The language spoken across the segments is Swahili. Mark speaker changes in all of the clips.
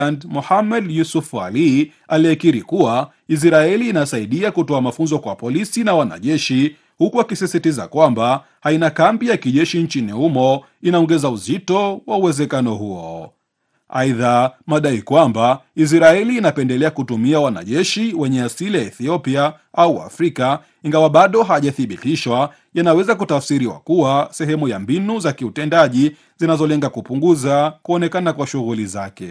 Speaker 1: Mohamed Yusuf Ali aliyekiri kuwa Israeli inasaidia kutoa mafunzo kwa polisi na wanajeshi, huku akisisitiza kwamba haina kambi ya kijeshi nchini humo inaongeza uzito wa uwezekano huo. Aidha, madai kwamba Israeli inapendelea kutumia wanajeshi wenye asili ya Ethiopia au Afrika, ingawa bado hajathibitishwa, yanaweza kutafsiriwa kuwa sehemu ya mbinu za kiutendaji zinazolenga kupunguza kuonekana kwa shughuli zake.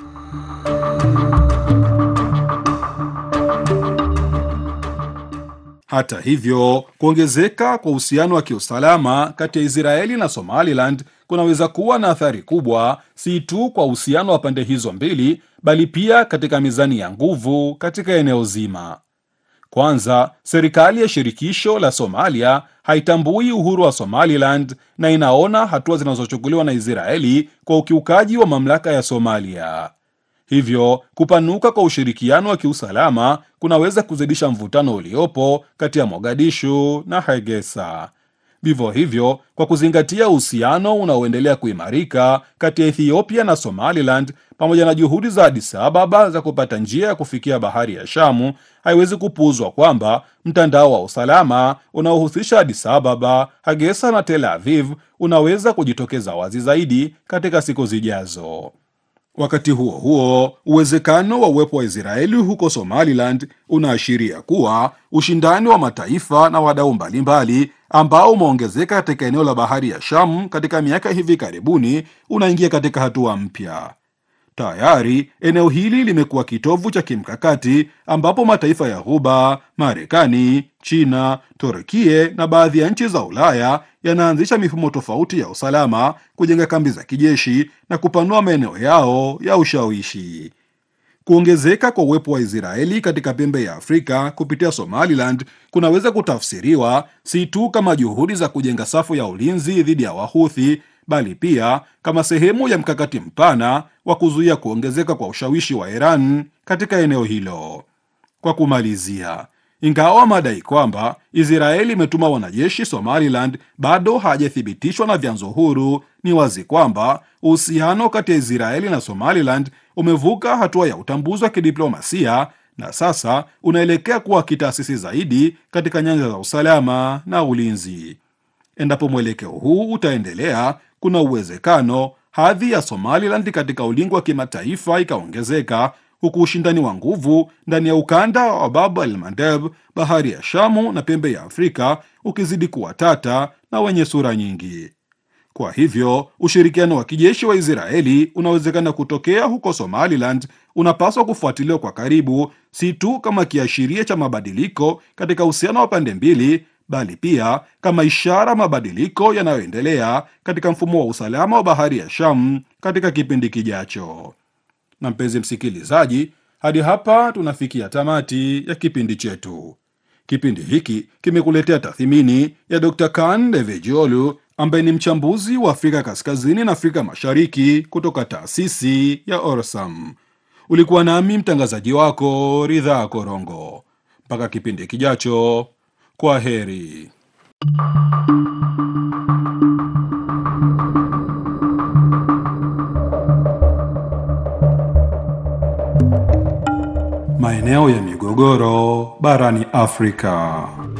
Speaker 1: Hata hivyo, kuongezeka kwa uhusiano wa kiusalama kati ya Israeli na Somaliland kunaweza kuwa na athari kubwa, si tu kwa uhusiano wa pande hizo mbili, bali pia katika mizani ya nguvu katika eneo zima. Kwanza, serikali ya shirikisho la Somalia haitambui uhuru wa Somaliland na inaona hatua zinazochukuliwa na Israeli kwa ukiukaji wa mamlaka ya Somalia. Hivyo kupanuka kwa ushirikiano wa kiusalama kunaweza kuzidisha mvutano uliopo kati ya Mogadishu na Hargeisa. Vivyo hivyo, kwa kuzingatia uhusiano unaoendelea kuimarika kati ya Ethiopia na Somaliland pamoja na juhudi za Addis Ababa za kupata njia ya kufikia bahari ya Shamu, haiwezi kupuuzwa kwamba mtandao wa usalama unaohusisha Addis Ababa, Hargeisa na Tel Aviv unaweza kujitokeza wazi zaidi katika siku zijazo. Wakati huo huo, uwezekano wa uwepo wa Israeli huko Somaliland unaashiria kuwa ushindani wa mataifa na wadau mbalimbali ambao umeongezeka katika eneo la bahari ya Shamu katika miaka hivi karibuni unaingia katika hatua mpya. Tayari eneo hili limekuwa kitovu cha kimkakati ambapo mataifa ya Ghuba, Marekani, China, Turkie na baadhi ya nchi za Ulaya yanaanzisha mifumo tofauti ya usalama, kujenga kambi za kijeshi na kupanua maeneo yao ya ushawishi. Kuongezeka kwa uwepo wa Israeli katika pembe ya Afrika kupitia Somaliland kunaweza kutafsiriwa si tu kama juhudi za kujenga safu ya ulinzi dhidi ya Wahuthi bali pia kama sehemu ya mkakati mpana wa kuzuia kuongezeka kwa ushawishi wa Iran katika eneo hilo. Kwa kumalizia, ingawa madai kwamba Israeli imetuma wanajeshi Somaliland bado hajathibitishwa na vyanzo huru, ni wazi kwamba uhusiano kati ya Israeli na Somaliland umevuka hatua ya utambuzi wa kidiplomasia na sasa unaelekea kuwa kitaasisi zaidi katika nyanja za usalama na ulinzi. Endapo mwelekeo huu utaendelea, kuna uwezekano hadhi ya Somaliland katika ulingo wa kimataifa ikaongezeka, huku ushindani wa nguvu ndani ya ukanda wa Bab el Mandeb, bahari ya Shamu na pembe ya Afrika ukizidi kuwa tata na wenye sura nyingi. Kwa hivyo ushirikiano wa kijeshi wa Israeli unawezekana kutokea huko Somaliland unapaswa kufuatiliwa kwa karibu, si tu kama kiashiria cha mabadiliko katika uhusiano wa pande mbili bali pia kama ishara mabadiliko yanayoendelea katika mfumo wa usalama wa bahari ya Sham katika kipindi kijacho. Na mpenzi msikilizaji, hadi hapa tunafikia tamati ya kipindi chetu. Kipindi hiki kimekuletea tathmini ya Dr. Kan Devejiolu ambaye ni mchambuzi wa Afrika Kaskazini na Afrika Mashariki kutoka taasisi ya Orsam. Ulikuwa nami mtangazaji wako Ridhaa Korongo. Mpaka kipindi kijacho. Kwa heri. Maeneo ya migogoro barani Afrika.